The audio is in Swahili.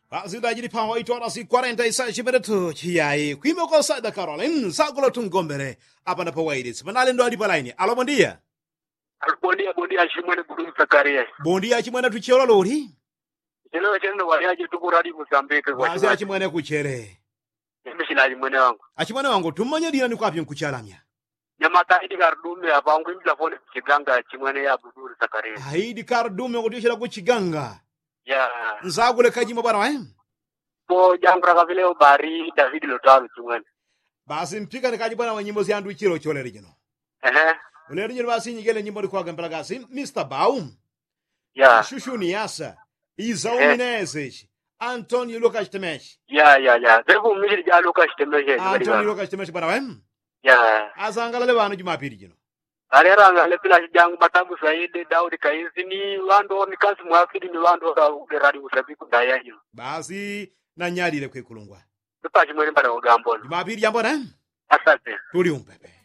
zidajiri phawa 8 horas e 47 minutos chiyayi kwimeko sada caroline sakulo tungombere apa na pawairisi panali ndo ali palaini alo bondia bondia bondia chimwene gudum sakaria bondia chimwene tuchiola lori chelewe chene waliaje tukuradi mozambique kwa basi achimwene kuchere mimi china chimwene wangu achimwene wangu tumanya dina ni kwapyo nkuchalamya nyamata idi kardume apa wangu imla fone chiganga chimwene ya buduri sakaria haidi kardume kutishira kuchiganga ya nzakule kajima bwana wa po jambra kavile bari david lotalo chimwene basi mpika ni kaji bwana wa nyimbo zyandu ichiro cholere jino ehe ulere jino basi nyigele nyimbo ni kwaga mpelagasi mr baum ya shushuni yasa izauminezeci antonio lucas temesh ya ya ya devu mishiri jalo kashtemeshe antonio lucas temesh bwana wa ya azangalale bana jumapili jino areranga lepila jangu matabu saidi daudi kaisi ni wando ni kasi mwafidi ni wando da uderadi usabiku daya yo basi nanyalile kwikulungwa tupa chimwene mbara ugambona jumapili jambona asante tuli umpepe